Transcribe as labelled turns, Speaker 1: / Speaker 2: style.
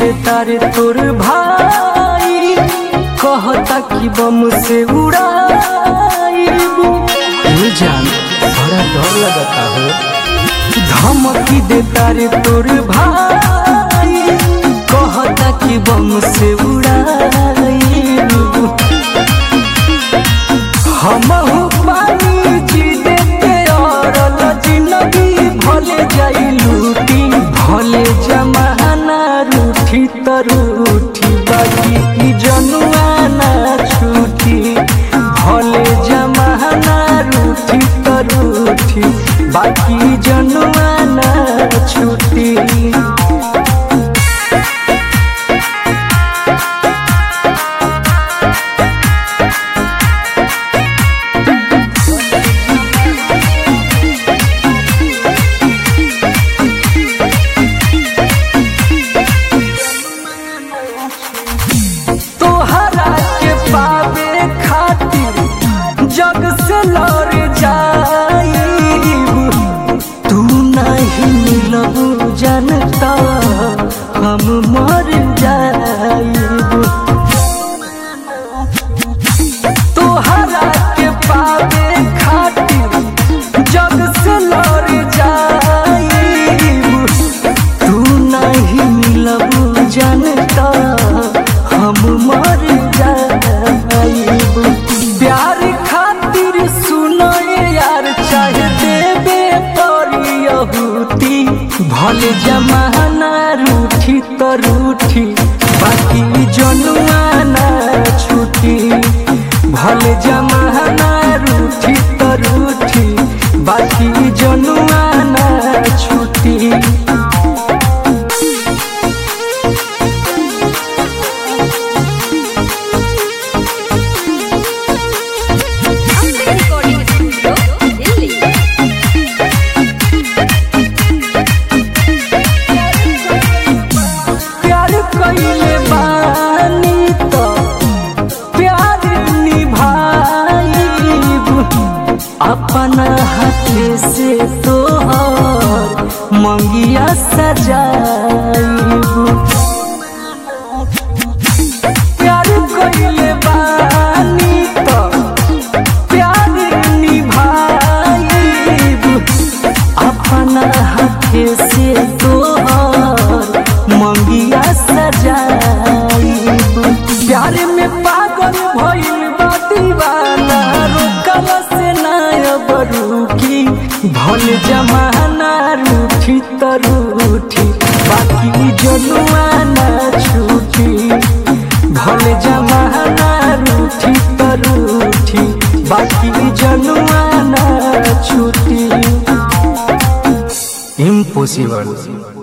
Speaker 1: बेतारे तोर भाई कहता कि बम से उड़ाइबू ये जान बड़ा डर लगता हो धमकी देता रे तोर भाई कहता कि बम से उड़ाइबू हमहू पानी जी देते और जिंदगी भले जाई लूटी भले जमाना रूठी त रूठी बाकी की जनुआ ना छूटी भले जमाना रूठी त रूठी बाकी जनुआ ना छूटी तोहरा के पावे खातिर जग से लड़ जाइब तू नहीं मिलबू जनता हम मर जाइब तोहरा के पावे खातिर जग से लड़ जाइब तू नहीं मिलबू जनता हम मर जाइब प्यार खातिर सुनो ये यार चाहे देबे पड़ी यहूती भले जमाना रूठी तो रूठी बाकी जनुआ ना छूटी भले जमाना रूठी तो रूठी बाकी जनुआ ना छूटी
Speaker 2: Amber Recording Studio, Delhi.
Speaker 1: प्यार कइले बानी तो प्यार निभाइब अपना हाथ से तोहर मंगिया सजाइब प्यार कइले बानी तो प्यार निभाइब अपना हाथ से तोहर मंगिया सजाइब प्यार में पागल भइल बा दीवाना रोकल से ना अब रुकी भल जमाना रूठी त रूठी बाकी जनुआ ना छूटी भल जमाना रूठी त रूठी बाकी जनुआ ना छूटी इम्पॉसिबल